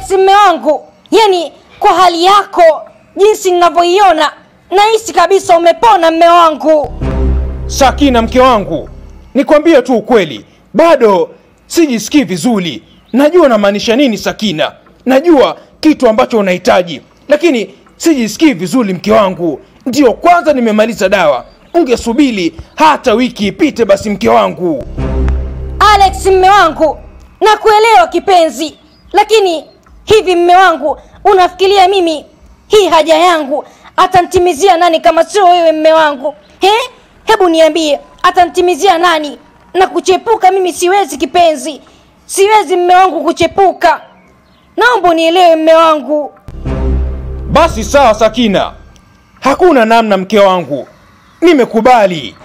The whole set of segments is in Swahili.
Alex mme wangu, yani kwa hali yako jinsi ninavyoiona nahisi kabisa umepona mme wangu. Sakina, mke wangu, nikwambie tu ukweli, bado sijisikii vizuri. Najua unamaanisha nini Sakina, najua kitu ambacho unahitaji, lakini sijisikii vizuri mke wangu. Ndiyo kwanza nimemaliza dawa, ungesubiri hata wiki ipite basi mke wangu. Alex mme wangu, nakuelewa kipenzi, lakini hivi mme wangu, unafikiria mimi hii haja yangu atantimizia nani kama sio wewe mme wangu? He? Hebu niambie, atantimizia nani? Na kuchepuka mimi siwezi kipenzi, siwezi mme wangu kuchepuka. Naomba unielewe mme wangu. Basi sawa Sakina, hakuna namna mke wangu, nimekubali.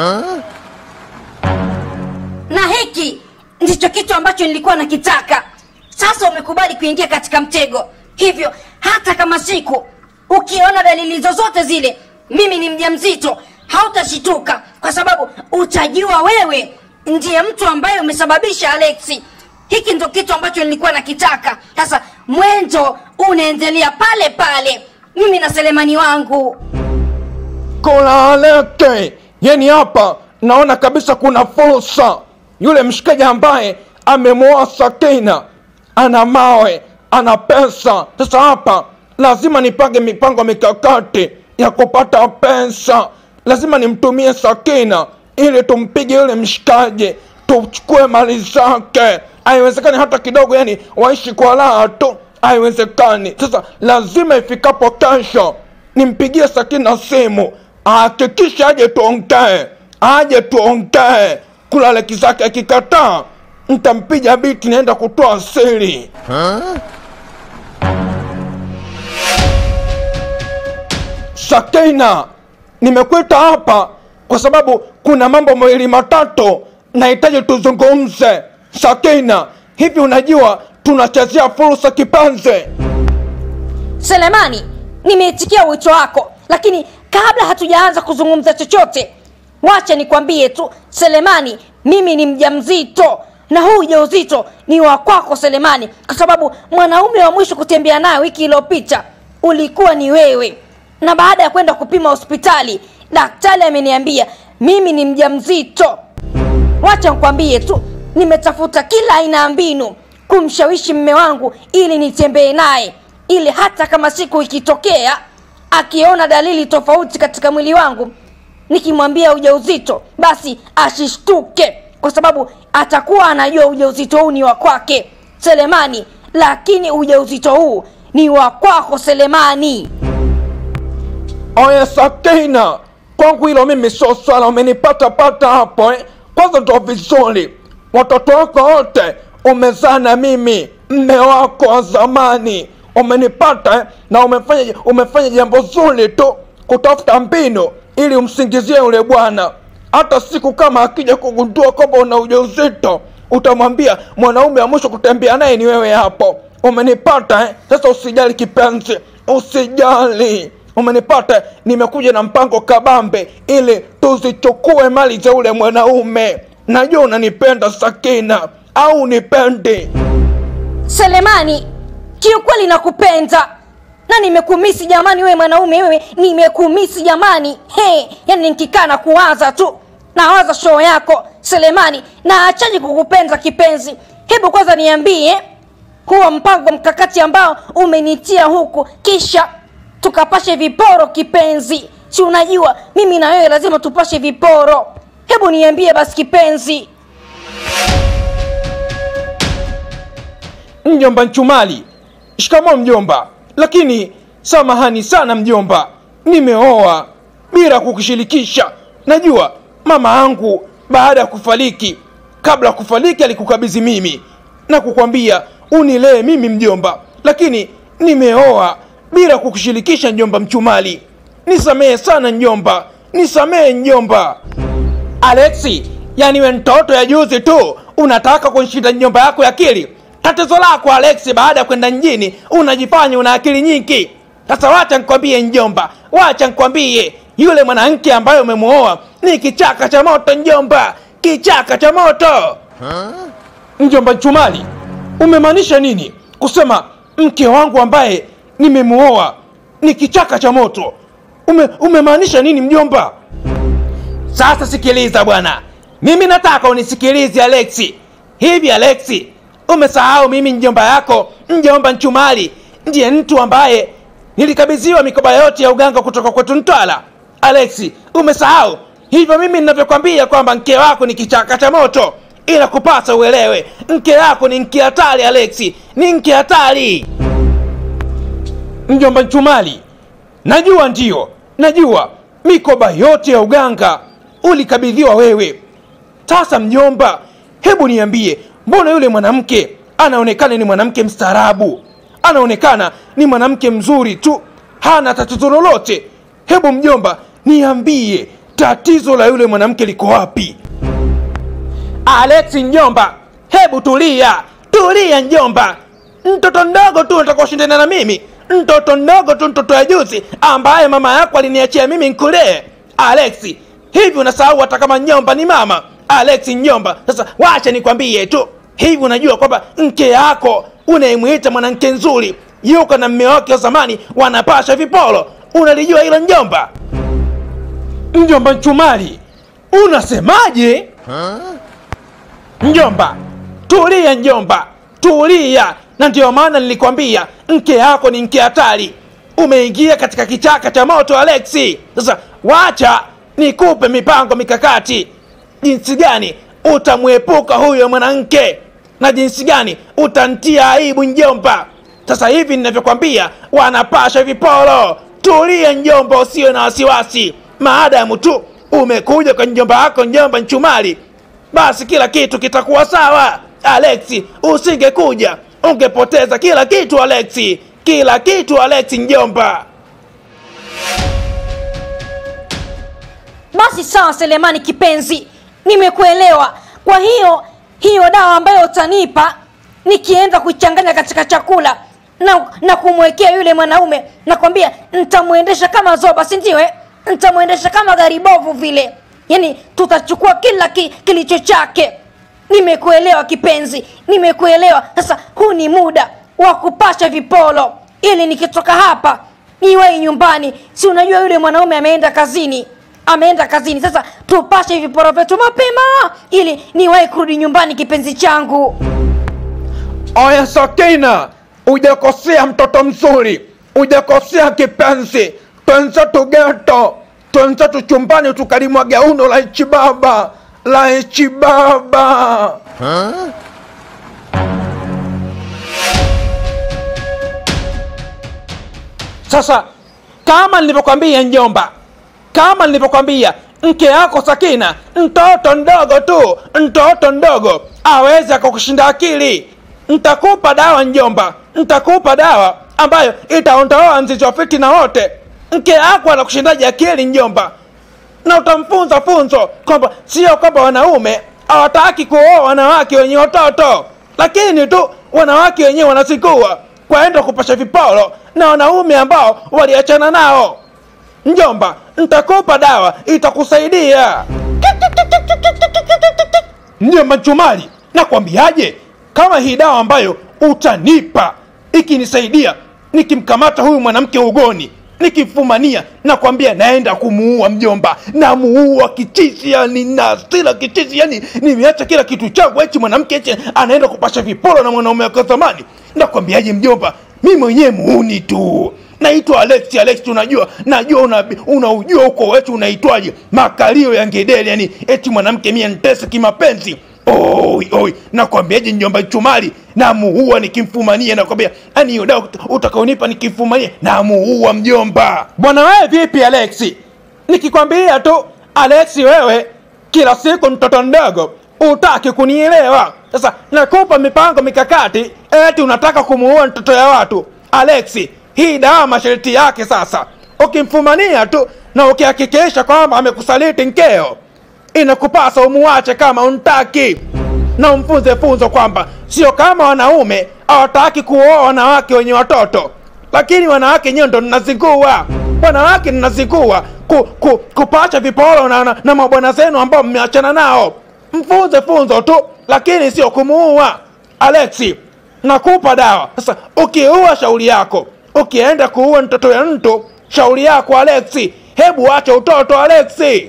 na hiki ndicho kitu ambacho nilikuwa nakitaka sasa umekubali kuingia katika mtego hivyo hata kama siku ukiona dalili zozote zile mimi ni mjamzito hautashituka kwa sababu utajua wewe ndiye mtu ambaye umesababisha alexi hiki ndo kitu ambacho nilikuwa nakitaka sasa mwendo unaendelea pale pale mimi na selemani wangu Kolaleke, yani hapa naona kabisa kuna fursa. Yule mshikaji ambaye amemwoa Sakina ana mawe, ana pesa. Sasa hapa lazima nipange mipango mikakati ya kupata pesa. Lazima nimtumie Sakina ili tumpige yule mshikaji, tuchukue mali zake. Haiwezekani hata kidogo, yani waishi kwa raha tu, haiwezekani. Sasa lazima ifikapo kesho nimpigie Sakina simu ahakikishe aje tuongee, aje tuongee. Kulaleki zake akikataa, ntampiga biti, naenda kutoa siri. Sakina, nimekuita hapa kwa sababu kuna mambo mawili matatu nahitaji tuzungumze. Sakina, hivi unajua tunachezea fursa kipanze? Selemani, nimeitikia wito wako, lakini kabla hatujaanza kuzungumza chochote, wacha nikwambie tu Selemani, mimi ni mjamzito na huu ujauzito ni wa kwako Selemani, kwa sababu mwanaume wa mwisho kutembea naye wiki iliyopita ulikuwa ni wewe, na baada ya kwenda kupima hospitali, daktari ameniambia mimi ni mjamzito. Wacha nikwambie tu, nimetafuta kila aina ya mbinu kumshawishi mme wangu ili nitembee naye, ili hata kama siku ikitokea akiona dalili tofauti katika mwili wangu, nikimwambia ujauzito, basi asishtuke, kwa sababu atakuwa anajua ujauzito huu ni wa kwake Selemani, lakini ujauzito huu ni wa kwako Selemani. Oye Sakina, kwangu hilo mimi sio swala, umenipata pata hapo eh? Kwanza ndo vizuri, watoto wako wote umezaa na mimi, mme wako wa zamani, umenipata eh? na umefanya umefanya jambo zuri tu kutafuta mbinu ili umsingizie yule bwana. Hata siku kama akija kugundua kwamba una ujauzito, utamwambia mwanaume wa mwisho kutembea naye ni wewe hapo. Umenipata eh? Sasa usijali kipenzi, usijali umenipata nimekuja na mpango kabambe ili tuzichukue mali za ule mwanaume najua unanipenda sakina au unipendi Selemani, kiukweli nakupenda na nimekumisi jamani, wewe mwanaume wewe, nimekumisi jamani. He, yani nikikaa na kuwaza tu nawaza show yako Selemani, na achaji kukupenda kipenzi. Hebu kwanza niambie huo mpango mkakati ambao umenitia huku, kisha tukapashe viporo kipenzi. Si unajua mimi na wewe lazima tupashe viporo. Hebu niambie basi kipenzi. mjomba nchumali shikamo mjomba lakini samahani sana mjomba nimeoa bila kukushirikisha najua mama yangu baada ya kufariki kabla ya kufariki alikukabidhi mimi na kukwambia unilee mimi mjomba lakini nimeoa bila kukushirikisha njomba mchumali nisamehe sana njomba nisamehe njomba Alexi, yani we mtoto ya juzi tu unataka kunshinda nyumba yako ya akili. Tatizo lako Alexi, baada ya kwenda mjini unajifanya una akili nyingi. Sasa wacha nikwambie njomba, wacha nikwambie, yule mwanamke ambaye umemuoa ni kichaka cha moto njomba, kichaka cha moto. Njomba Chumali, umemaanisha nini kusema mke wangu ambaye nimemuoa ni kichaka cha moto ume umemaanisha nini mjomba sasa sikiliza bwana mimi nataka unisikilize alexi hivi alexi umesahau mimi mjomba yako mjomba nchumali ndiye mtu ambaye nilikabidhiwa mikoba yote ya uganga kutoka kwetu ntwala alexi umesahau hivyo mimi ninavyokwambia kwamba mke wako ni kichaka cha moto ila kupasa uelewe mke wako ni mke hatari alexi ni mke hatari mjomba nchumali najua ndiyo najua mikoba yote ya uganga ulikabidhiwa wewe sasa mjomba hebu niambie mbona yule mwanamke anaonekana ni mwanamke mstaarabu anaonekana ni mwanamke mzuri tu hana tatizo lolote hebu mjomba niambie tatizo la yule mwanamke liko wapi alex njomba hebu tulia tulia njomba mtoto mdogo tu unataka kushindana na mimi mtoto mdogo tu mtoto ya juzi ambaye mama yako aliniachia mimi nkulee alex hivi unasahau hata kama njomba ni mama alex njomba sasa wacha nikwambie tu hivi unajua kwamba mke yako unayemwita mwanamke nzuri yuko na mme wake wa zamani wanapasha vipolo unalijua hilo njomba mjomba nchumali unasemaje njomba tulia njomba tulia na ndio maana nilikwambia mke yako ni mke hatari umeingia katika kichaka cha moto alexi sasa wacha nikupe mipango mikakati jinsi gani utamwepuka huyo mwanamke na jinsi gani utantia aibu njomba sasa hivi ninavyokwambia wanapasha vipolo tulia njomba usiwe na wasiwasi maadamu tu umekuja kwa njomba yako njomba nchumali basi kila kitu kitakuwa sawa alexi usingekuja ungepoteza kila kitu alexi kila kitu alexi njomba basi sawa selemani kipenzi nimekuelewa kwa hiyo hiyo dawa ambayo utanipa nikienda kuichanganya katika chakula na, na kumwekea yule mwanaume nakwambia ntamwendesha kama zoba si ndio eh? ntamwendesha kama gari bovu vile yaani tutachukua kila ki, kilicho chake nimekuelewa kipenzi nimekuelewa sasa huu ni muda wa kupasha vipolo ili nikitoka hapa niwai nyumbani si unajua yule mwanaume ameenda kazini ameenda kazini sasa tupashe viporo vyetu mapema ili niwahi kurudi nyumbani kipenzi changu oya sakina ujakosea mtoto mzuri ujakosea kipenzi twenzetu geto twenzetu chumbani tukalimwaga uno la ichi baba la ichi baba sasa kama nilivyokwambia njomba kama nilivyokwambia mke yako sakina mtoto ndogo tu mtoto ndogo aweze akakushinda akili ntakupa dawa njomba ntakupa dawa ambayo itaondoa mzizi wa fitina wote mke yako anakushindaji akili njomba na utamfunza funzo kwamba sio kwamba wanaume hawataki kuoa wanawake wenye watoto lakini tu wanawake wenyewe wanazikua kwaenda kupasha viporo na wanaume ambao waliachana nao njomba ntakupa dawa itakusaidia njomba nchumali nakwambiaje kama hii dawa ambayo utanipa ikinisaidia nikimkamata huyu mwanamke ugoni nikimfumania nakwambia naenda kumuua mjomba namuua kichizi yani nasila kichizi yani nimeacha kila kitu changu echi mwanamke echi anaenda kupasha viporo na mwanaume wake wa zamani nakwambiaje mjomba mi mwenyewe muuni tu naitwa Alex Alex unajua najua una, unaujua huko wetu unaitwaje makalio ya ngedele yani eti mwanamke mie ntese kimapenzi oi oi nakwambiaje njomba chumali namuua nikimfumania nakwambia yani hiyo dawa utakaonipa nikimfumania namuua mjomba bwana wewe vipi Alexi nikikwambia tu Alexi wewe kila siku mtoto mdogo utaki kunielewa sasa nakupa mipango mikakati eti unataka kumuua mtoto ya watu Alexi hii dawa masharti yake sasa ukimfumania tu na ukihakikisha kwamba amekusaliti nkeo inakupasa umuache kama untaki na umfunze funzo kwamba sio kama wanaume hawataki kuoa wanawake wenye watoto lakini wanawake nyewe ndo mnazingua wanawake mnazingua ku, ku, kupacha viporo na, na, na mabwana zenu ambao mmeachana nao mfunze funzo tu lakini sio kumuua alexi nakupa dawa sasa ukiua shauri yako ukienda kuua mtoto ya mtu shauri yako alexi hebu acha utoto alexi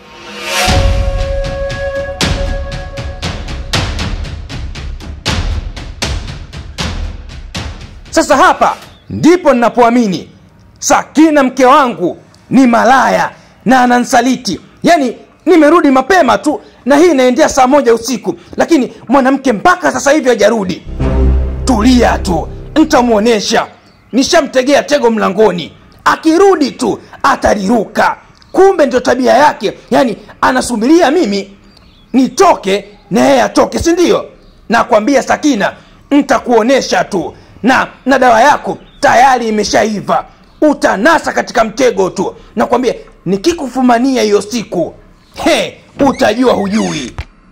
sasa hapa ndipo ninapoamini sakina mke wangu ni malaya na anansaliti yaani nimerudi mapema tu na hii inaendea saa moja usiku lakini mwanamke mpaka sasa hivi hajarudi tulia tu ntamwonyesha nishamtegea tego mlangoni akirudi tu ataliruka kumbe ndio tabia yake yaani anasubiria mimi nitoke na yeye atoke si ndio nakwambia sakina ntakuonyesha tu na na dawa yako tayari imeshaiva utanasa katika mtego tu nakwambia nikikufumania hiyo siku he utajua hujui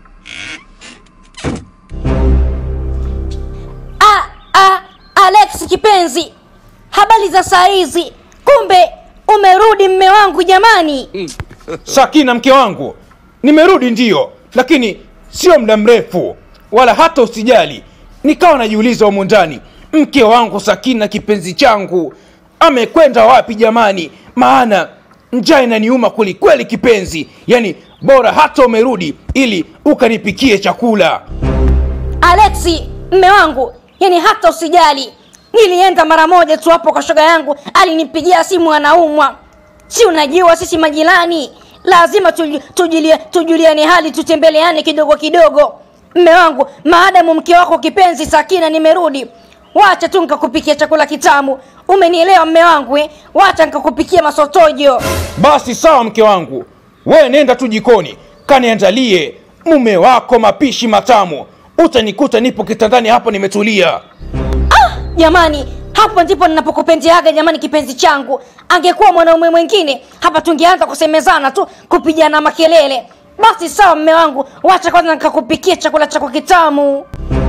ah, ah, alex kipenzi habari za saa hizi kumbe umerudi mme wangu jamani sakina mke wangu nimerudi ndiyo lakini sio muda mrefu wala hata usijali nikawa najiuliza humu ndani mke wangu sakina kipenzi changu amekwenda wapi jamani maana njaa inaniuma kwelikweli kipenzi yaani bora hata umerudi ili ukanipikie chakula alexi mme wangu yani hata usijali nilienda mara moja tu hapo kwa shoga yangu alinipigia simu anaumwa si unajua sisi majirani lazima tuju- tujulie- tujuliane hali tutembeleane kidogo kidogo mme wangu maadamu mke wako kipenzi sakina nimerudi wacha tu nikakupikia chakula kitamu umenielewa mme wangu eh? wacha nikakupikia masotojo basi sawa mke wangu we nenda tu jikoni kaniandalie mume wako mapishi matamu utanikuta nipo kitandani hapo nimetulia jamani hapo ndipo ninapokupendeaga jamani kipenzi changu angekuwa mwanaume mwingine hapa tungeanza kusemezana tu kupigana makelele basi sawa mme wangu wacha kwanza nikakupikia chakula chako kitamu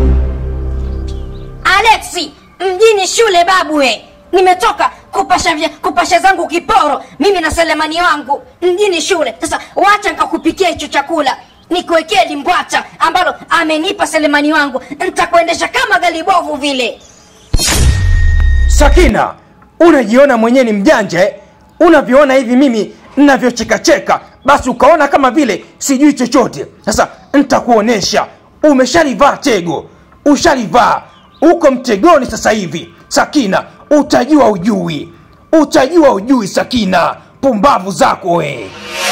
alexi mjini shule babwe nimetoka kupasha, vya, kupasha zangu kiporo mimi na selemani wangu mjini shule sasa wacha nikakupikia hicho chakula nikuwekee limbwata ambalo amenipa selemani wangu nitakuendesha kama galibovu vile sakina unajiona mwenyewe ni mjanja eh? unavyoona hivi mimi navyochekacheka basi ukaona kama vile sijui chochote sasa ntakuonyesha umeshalivaa tego ushalivaa uko mtegoni sasa hivi sakina utajua ujui utajua ujui sakina pumbavu zako we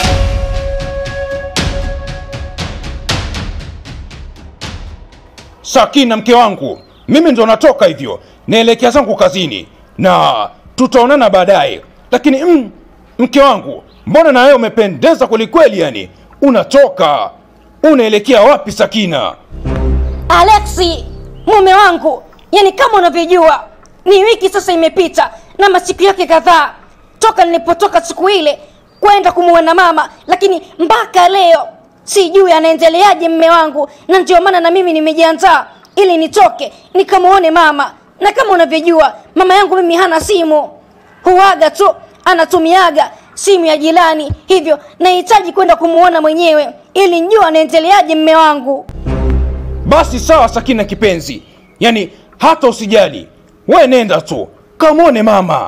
sakina mke wangu mimi ndo natoka hivyo naelekea zangu kazini na tutaonana baadaye lakini mm, mke wangu mbona na wewe umependeza kwelikweli yani unatoka unaelekea wapi sakina alexi mume wangu yani kama unavyojua ni wiki sasa imepita na masiku yake kadhaa toka nilipotoka siku ile kwenda kumuona mama lakini mpaka leo sijui anaendeleaje mme wangu na ndio maana na mimi nimejiandaa ili nitoke nikamuone mama na kama unavyojua mama yangu mimi hana simu huaga tu anatumiaga simu ya jirani hivyo nahitaji kwenda kumuona mwenyewe ili njua anaendeleaje mme wangu basi sawa sakina kipenzi yani hata usijali we nenda tu kamwone mama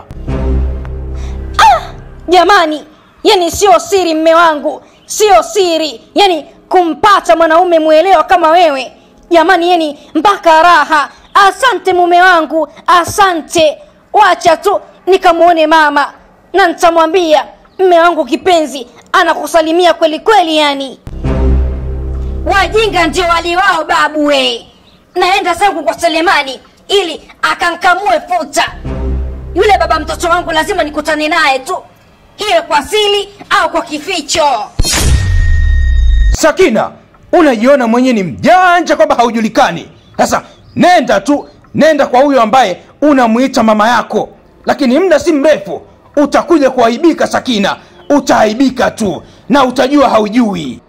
jamani yani sio siri mme wangu sio siri yani kumpata mwanaume mwelewa kama wewe jamani yani mpaka raha asante mume wangu asante wacha tu nikamwone mama na nitamwambia mme wangu kipenzi anakusalimia kweli kweli yani wajinga ndio waliwao babu we naenda zangu kwa selemani ili akankamue futa yule baba mtoto wangu lazima nikutane naye tu iwe kwa sili au kwa kificho sakina unajiona mwenyewe ni mjanja kwamba haujulikani sasa nenda tu nenda kwa huyo ambaye unamwita mama yako lakini muda si mrefu utakuja kuaibika sakina utaaibika tu na utajua haujui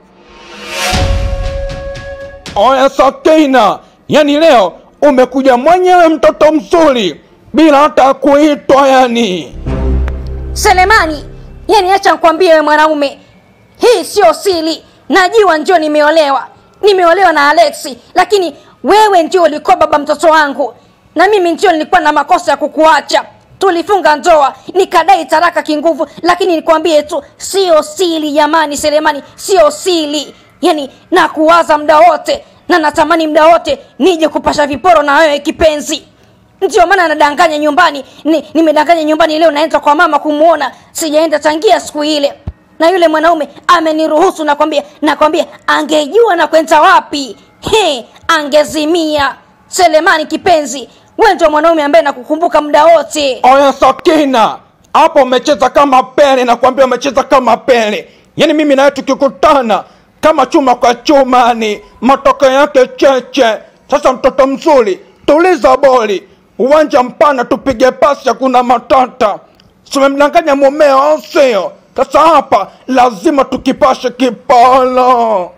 oya sakina yani leo umekuja mwenyewe mtoto mzuri bila hata kuitwa yani selemani yani acha nkwambie we mwanaume hii sio sili najua njo nimeolewa nimeolewa na alexi lakini wewe ndio ulikuwa baba mtoto wangu na mimi ndio nilikuwa na makosa ya kukuacha tulifunga ndoa nikadai taraka kinguvu lakini nikwambie tu sio sili jamani selemani sio sili yani nakuwaza muda wote na natamani muda wote nije kupasha viporo na wewe kipenzi ndio maana nadanganya nyumbani ni, nimedanganya nyumbani leo naenda kwa mama kumwona sijaenda tangia siku ile na yule mwanaume ameniruhusu nakwambia nakwambia angejua na kwenda wapi he angezimia selemani kipenzi we ndio mwanaume ambaye nakukumbuka muda wote oya sakina hapo umecheza kama pele nakwambia umecheza kama pele yaani mimi nawe tukikutana kama chuma kwa chuma ni matokeo yake cheche sasa mtoto mzuri tuliza boli uwanja mpana tupige pasi hakuna matata tumemdanganya mumeo au sio sasa hapa lazima tukipashe kipolo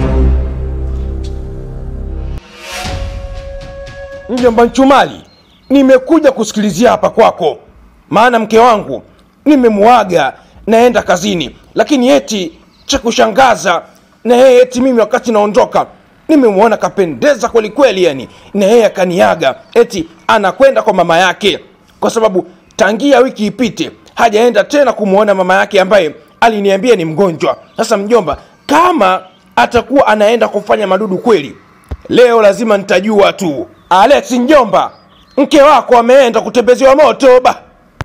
mjomba nchumali nimekuja kusikilizia hapa kwako maana mke wangu nimemuaga naenda kazini lakini eti cha kushangaza na yeye eti mimi wakati naondoka nimemwona kapendeza kweli kweli yani na yeye akaniaga eti anakwenda kwa mama yake kwa sababu tangia wiki ipite hajaenda tena kumwona mama yake ambaye aliniambia ni mgonjwa sasa mjomba kama atakuwa anaenda kufanya madudu kweli leo lazima nitajua tu alex njomba mke wako ameenda kutembeziwa moto ba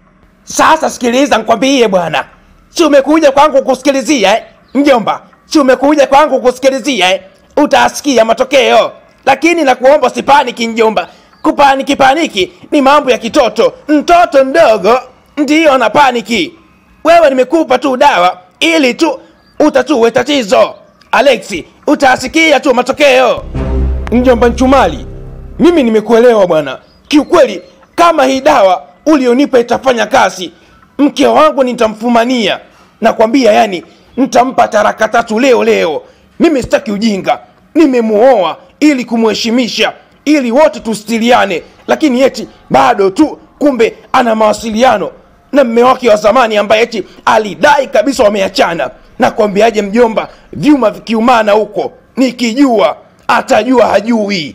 sasa sikiliza nkwambie bwana si umekuja kwangu kusikilizia eh? mjomba si umekuja kwangu kusikilizia eh? utasikia matokeo lakini nakuomba usipaniki njomba kupaniki paniki ni mambo ya kitoto mtoto mdogo ndiyo ana paniki wewe nimekupa tu dawa ili tu utatue tatizo alexi utasikia tu matokeo mjomba nchumali mimi nimekuelewa bwana kiukweli kama hii dawa ulionipa itafanya kazi mke wangu nitamfumania nakwambia yani nitampa taraka tatu leo leo mimi sitaki ujinga nimemuoa ili kumheshimisha ili wote tustiliane lakini eti bado tu kumbe ana mawasiliano na mme wake wa zamani ambaye eti alidai kabisa wameachana nakwambiaje mjomba vyuma vikiumana huko nikijua atajua hajui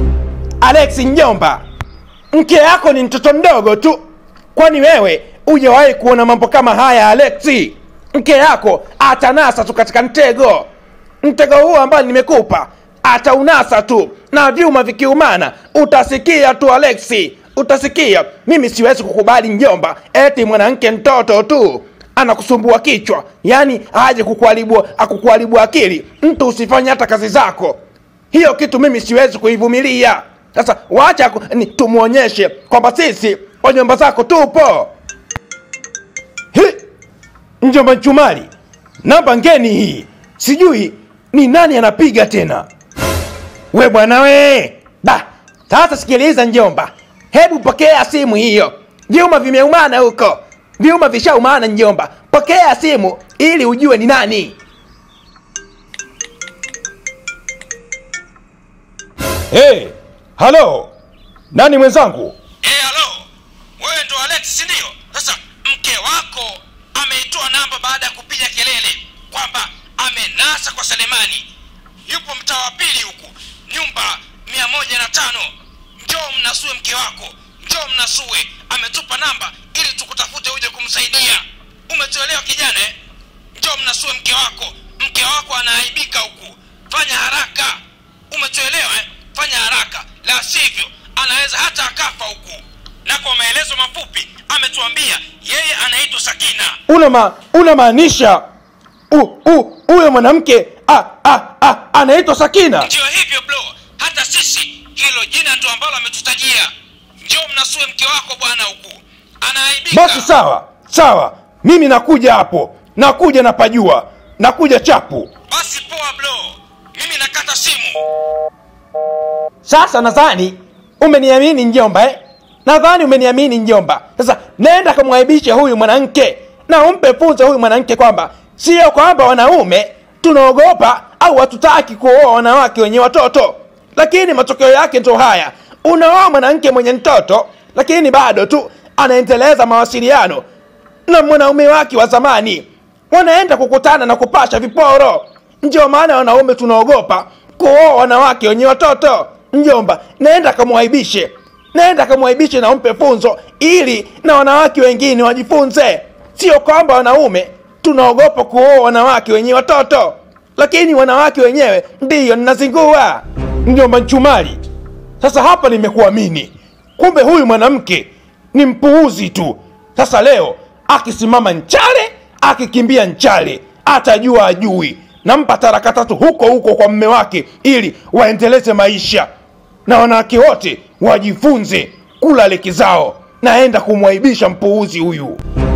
alex njomba mke yako ni mtoto mdogo tu kwani wewe hujawahi kuona mambo kama haya alexi mke yako atanasa tu katika mtego mtego huo ambao nimekupa ataunasa tu na vyuma vikiumana utasikia tu alexi utasikia mimi siwezi kukubali njomba eti mwanamke mtoto tu anakusumbua kichwa yaani aje kukuharibu akukuharibu akili mtu usifanye hata kazi zako hiyo kitu mimi siwezi kuivumilia sasa wacha ku- ni- tumwonyeshe kwamba sisi kwa nyumba zako tupo Hi! njomba nchumali namba ngeni hii sijui ni nani anapiga tena we bwana we ba sasa sikiliza njomba hebu pokea simu hiyo vyuma vimeumana huko vyuma vishaumana njomba pokea simu ili ujue ni nani hey, halo nani mwenzangu Eh, halo wewe ndo alex sindio sasa mke wako ameitoa namba baada ya kupiga kelele kwamba amenasa kwa selemani yupo mtaa wa pili huku nyumba mia moja na tano njoo mnasue mke wako njoo mnasue ametupa namba ili tukutafute uje kumsaidia umetuelewa kijana eh? njoo mnasue mke wako mke wako anaaibika huku fanya haraka umetuelewa eh? fanya haraka la sivyo anaweza hata akafa huku na kwa maelezo mafupi ametuambia yeye anaitwa sakina una ma, unamaanisha u- u- huyo mwanamke ah, ah, ah, anaitwa sakina ndiyo hivyo blo hata sisi hilo jina ndo ambalo ametutajia njoo mnasue mke wako bwana huku anaaibika basi sawa sawa mimi nakuja hapo nakuja napajua nakuja chapu basi poa blo mimi nakata simu sasa nadhani umeniamini njomba eh? nadhani umeniamini njomba sasa nenda kamwaibishe huyu mwanamke na umpe funzo huyu mwanamke kwamba sio kwamba wanaume tunaogopa au hatutaki kuoa wanawake wenye watoto lakini matokeo yake ndo haya unaoa mwanamke mwenye mtoto lakini bado tu anaendeleza mawasiliano na mwanaume wake wa zamani wanaenda kukutana na kupasha viporo ndio maana wanaume tunaogopa kuoa wanawake wenye watoto mjomba naenda kamwaibishe naenda kamwaibishe na umpe funzo ili na wanawake wengine wajifunze sio kwamba wanaume tunaogopa kuoa wanawake wenye watoto lakini wanawake wenyewe ndiyo ninazingua mjomba nchumali sasa hapa nimekuamini kumbe huyu mwanamke ni mpuuzi tu sasa leo akisimama nchale akikimbia nchale atajua ajui nampa taraka tatu huko huko kwa mme wake ili waendeleze maisha na wanawake wote wajifunze kula leki zao naenda kumwaibisha mpuuzi huyu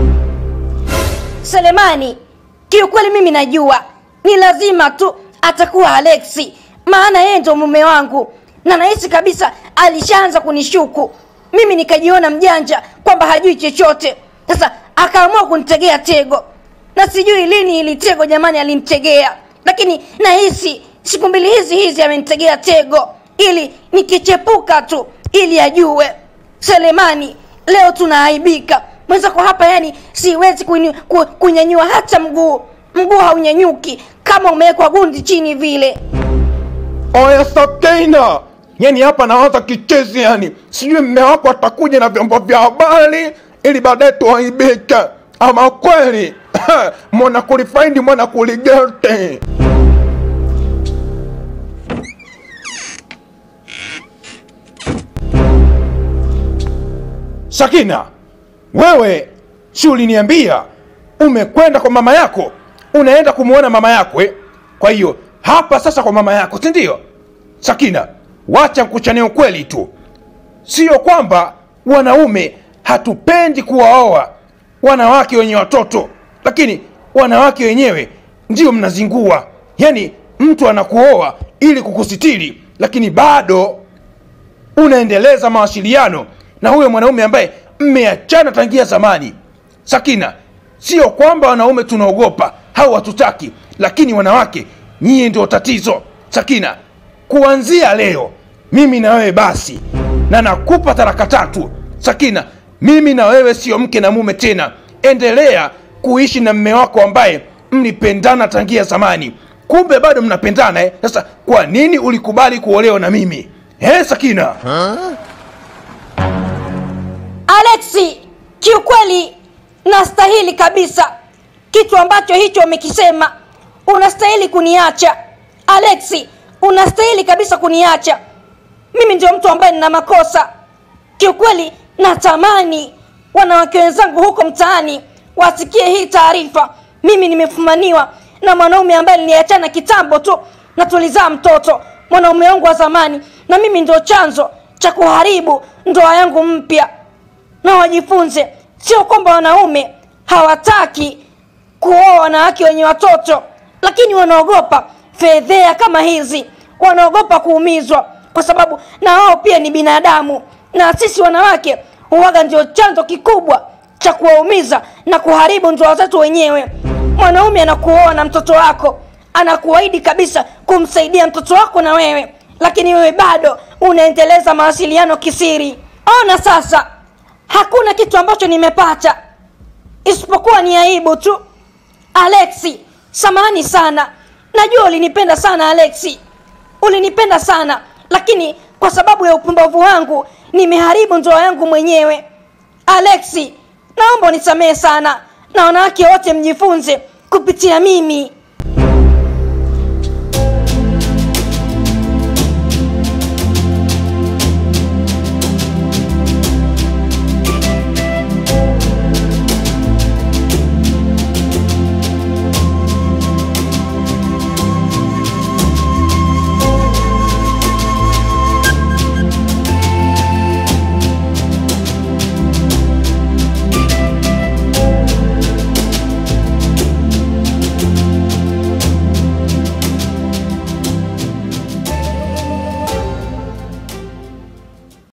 selemani kiukweli mimi najua ni lazima tu atakuwa alexi maana yeye ndo mume wangu na nahisi kabisa alishaanza kunishuku mimi nikajiona mjanja kwamba hajui chochote sasa akaamua kunitegea tego na sijui lini ili tego jamani alimtegea lakini nahisi siku mbili hizi hizi amenitegea tego ili nikichepuka tu ili ajue selemani leo tunaaibika mwenzako hapa yani siwezi kunyu- ku- kunyanyua hata mguu mguu haunyanyuki kama umewekwa gundi chini vile oya sakina yani hapa nawaza kichezi yani sijui mme wako atakuja na vyombo vya habari ili baadaye tuaibike ama kweli mwana kulifaindi mwana kuligete sakina wewe si uliniambia umekwenda kwa mama yako unaenda kumwona mama yako eh? kwa hiyo hapa sasa kwa mama yako si ndio sakina wacha nkuchanie ukweli tu sio kwamba wanaume hatupendi kuwaoa wanawake wenye watoto lakini wanawake wenyewe ndio mnazingua yaani mtu anakuoa ili kukusitiri lakini bado unaendeleza mawasiliano na huyo mwanaume ambaye mmeachana tangia zamani sakina sio kwamba wanaume tunaogopa au hatutaki lakini wanawake nyie ndio tatizo sakina kuanzia leo mimi na wewe basi na nakupa taraka tatu sakina mimi na wewe sio mke na mume tena endelea kuishi na mme wako ambaye mlipendana tangia zamani kumbe bado mnapendana eh? sasa kwa nini ulikubali kuolewa na mimi eh, sakina alexi kiukweli nastahili kabisa kitu ambacho hicho umekisema unastahili kuniacha alexi unastahili kabisa kuniacha mimi ndio mtu ambaye nina makosa kiukweli natamani wanawake wenzangu huko mtaani wasikie hii taarifa mimi nimefumaniwa na mwanaume ambaye niliachana kitambo tu na tulizaa mtoto mwanaume wangu wa zamani na mimi ndio chanzo cha kuharibu ndoa yangu mpya na wajifunze sio kwamba wanaume hawataki kuoa wanawake wenye watoto lakini wanaogopa fedhea kama hizi wanaogopa kuumizwa kwa sababu na wao pia ni binadamu na sisi wanawake huwaga ndio chanzo kikubwa cha kuwaumiza na kuharibu ndoa zetu wenyewe mwanaume anakuoa na mtoto wako anakuahidi kabisa kumsaidia mtoto wako na wewe lakini wewe bado unaendeleza mawasiliano kisiri ona sasa hakuna kitu ambacho nimepata isipokuwa ni aibu tu alexi samani sana najua ulinipenda sana alexi ulinipenda sana lakini kwa sababu ya upumbavu wangu nimeharibu ndoa yangu mwenyewe alexi naomba unisamehe sana na wanawake wote mjifunze kupitia mimi